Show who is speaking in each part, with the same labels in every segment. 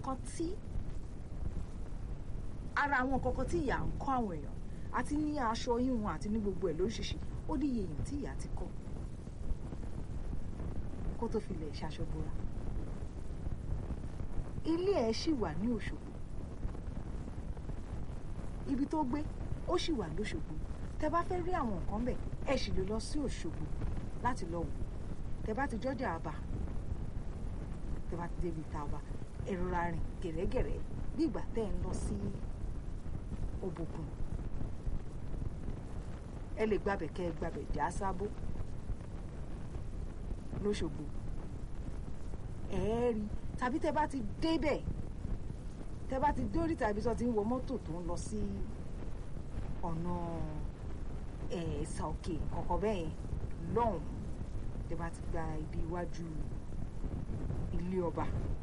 Speaker 1: nǹkan tí ara àwọn nǹkan kan tí ìyá ń kọ́ àwọn èèyàn àti ní aṣọ híhun àti ní gbogbo ẹ̀ lóríṣiríṣi ó ní iye èèyàn tí ìyá ti kọ́ kó tó fi lè ṣaṣọ bora ilé ẹ̀ ṣì wà ní Òṣogbo ibi tó gbé ó ṣì wà lóṣogbo tẹ bá fẹ́ rí àwọn nǹkan bẹ̀ ẹ sì lè lọ sí Òṣogbo láti lọ wò tẹ bá ti jọjà àbá tẹ bá ti débi ìta ọba ẹ rọra rìn gẹ̀rẹ́gẹ̀rẹ́ bí ìgbà tẹ́ ẹ ń lọ sí Òbòkun ẹ lè gbàbẹ̀ kẹ́ ẹ gbàbẹ̀ já sábó lóṣogbo ẹ ẹ́ rí tàbí tẹ bá ti débẹ̀ tẹ bá ti dórí tàbí sọ ti ń wọ mọ́tò tó ń lọ sí ọ̀nà ẹ̀ẹ́sà òkè kọ̀ọ̀kan bẹ́ẹ̀ yẹn lọ́hùn tẹ bá ti gba ibi iwájú ilé ọba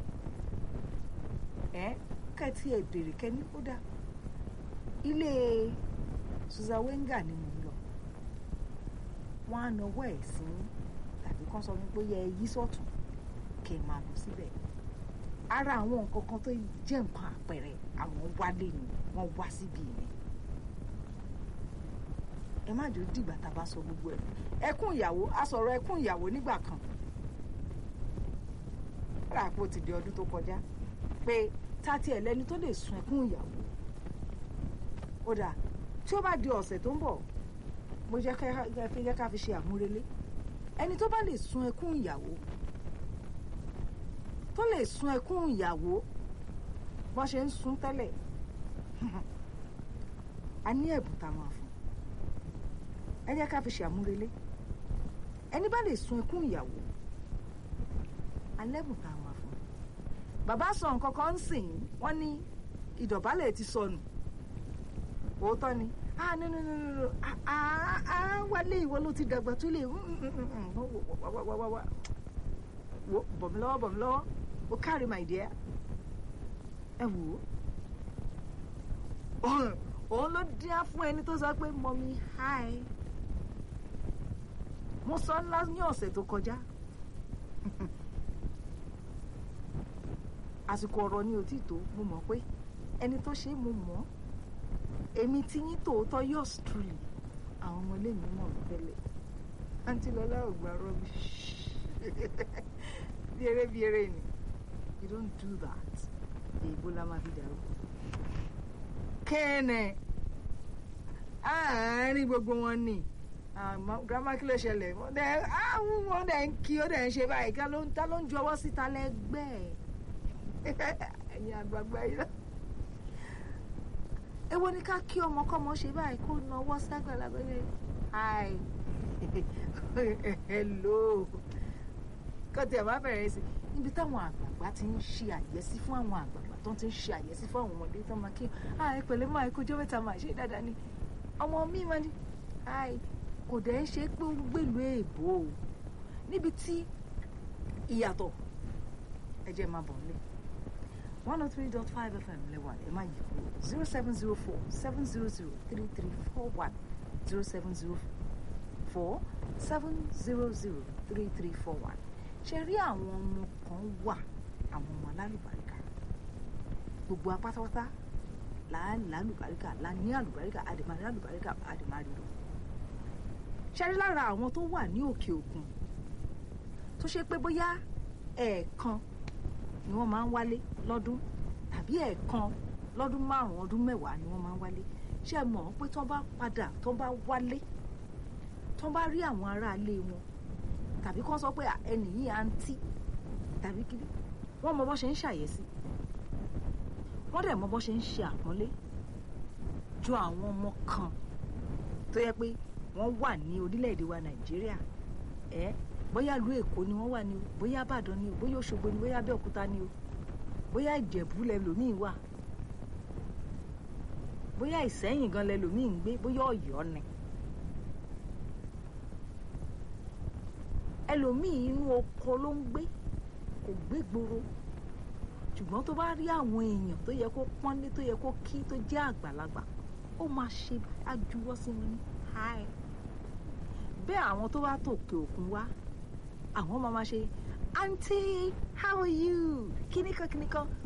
Speaker 1: ẹ kẹ́tí ẹ̀ bèrè kẹ́ni ó dá ilé Susan Wenger ni mò ń lọ wọ́n á nawọ́ ẹ̀ sí tàbí kán sọ wípé yẹ ẹ yí sọ́tún kẹ́ ẹ máa lọ síbẹ̀ ara àwọn nǹkan kan tó jẹ́ nǹkan àpẹẹrẹ àwọn wálé ni wọ́n wá síbi yẹn ẹ má jò dìgbà tá a bá sọ gbogbo ẹ̀ ẹkún ìyàwó a sọ̀rọ̀ ẹkún ìyàwó nígbà kan rà pé ó ti di ọdún tó kọjá pé tati ẹ̀ lẹ́ni tó lè sun ẹkún ìyàwó ó dà tí ó bá di ọ̀sẹ̀ tó ń bọ̀ mo jẹ́ ká fi jẹ́ ká fi ṣe àmúrelé ẹni tó bá lè sun ẹkún ìyàwó tó lè sun ẹkún ìyàwó bọ́n ṣe ń sun tẹ́lẹ̀ a ní ẹ̀bùn tá a máa fún ẹ jẹ́ ká fi ṣe àmúrelé ẹni bá lè sun ẹkún ìyàwó alẹ́bùn tá a máa fún bàbá sọ nǹkan kan ń sìn wọ́n ní ìdọ̀bálẹ̀ ti sọnù òótọ́ ni ah no no no no no ah ah ah wálé ìwọ ló ti dàgbà tó lè wo bọ̀ mí lọ́wọ́ bọ̀ mí lọ́wọ́ o kárí my dear ẹ wò ó òun ló díá fún ẹni tó sọ pé mọ́mí hi mo sọ ńlá ní ọ̀sẹ̀ tó kọjá àsìkò ọ̀rọ̀ ni òtítọ́ mo mọ̀ pé ẹni tó ṣe é mo mọ̀ èmi tí yín tòótọ́ yours truly àwọn ọmọ ilé mi mọ̀ tẹ́lẹ̀ àǹtí lọ́lá ò gbà rọ́bì bí eré bí eré ni you don't do that èèbó la máa fi dàrú kẹ́ẹ̀nẹ̀ àárín gbogbo wọn ni grandma kí ló ṣẹlẹ̀ wọ́n dẹ̀ ń kí ó dẹ̀ ń ṣe báyìí ká ló ń ta ló ń ju ọwọ́ síta lẹ́gbẹ̀ẹ́ ẹ̀yin àgbààgbà yìí náà èwo ni ká kí ọmọ kọ́mọ ṣe báyìí kó na ọwọ́ ságbàlagbà yẹn hi hello kọ́tí ẹ̀ má bẹ̀rẹ̀ sí níbi táwọn àgbààgbà ti ń ṣe àyẹ́sí fún àwọn àgbààgbà tó ti ń ṣe àyẹ́sí fún àwọn ọmọdé tó máa kí hi pẹ̀lẹ́ máa kó jọ́ mẹ́ta máa ṣe dáadáa ni ọmọ mi máa ní hi kò dẹ̀ ń ṣe pé ó gbèlú èèbò o níbi tí ìyàtọ̀ ẹ jẹ́ máa bọ̀ nílé one oh three dot five fm lẹ́wà ẹ má yí kúrò zero seven zero four seven zero zero three three four one zero seven zero four seven zero zero three three four one ṣe rí àwọn ọmọ kan wà àwọn ọmọ alálùbáríkà gbogbo apátápátá là á lálùbáríkà là ní àlùbáríkà àdèmàrí àlùbáríkà àdèmàrí lọ ṣe rí lára àwọn tó wà ní òkè òkun tó ṣe pé bóyá ẹ̀ẹ̀kan ni wọ́n máa ń wálé lọ́dún tàbí ẹ̀ẹ̀kan lọ́dún márùn-ún ọdún mẹ́wàá ni wọ́n máa ń wálé ṣé ẹ mọ̀ pé tó bá padà tó bá wálé tó bá rí àwọn aráalé wọn tàbí kán sọ pé ẹnì yìí àǹtí tàbí kiri wọ́n mọ bó ṣe ń ṣàyẹ̀sí wọ́n dẹ̀ mọ bó ṣe ń ṣe àpọ́nlé ju àwọn ọmọ kan tó yẹ pé wọ́n wà ní orílẹ̀-èdè wa nàìjíríà ẹ̀ bóyá ìlú èkó ni wọ́n wà ní o bóyá ìbàdàn ni o bóyá òṣogbo ni bóyá abẹ́òkúta ni o bóyá ìjẹ̀bú lẹ́lòmíì wà bóyá ìsẹ́yìn gan lẹ́lòmíì ń gbé bóyá ọ̀yọ́ ni ẹlòmíì inú oko ló ń gbé kò gbé gbòòrò ṣùgbọ́n tó bá rí àwọn èèyàn tó yẹ kó pọ́nlé tó yẹ kó kí tó jẹ́ àgbàlagbà ó máa ṣe àjúwọ́ sí wọn ní hi bẹ́ẹ̀ àwọn tó bá tòkè òkun wá àwọn máa máa ṣe aunty how are you kíníkan kíníkan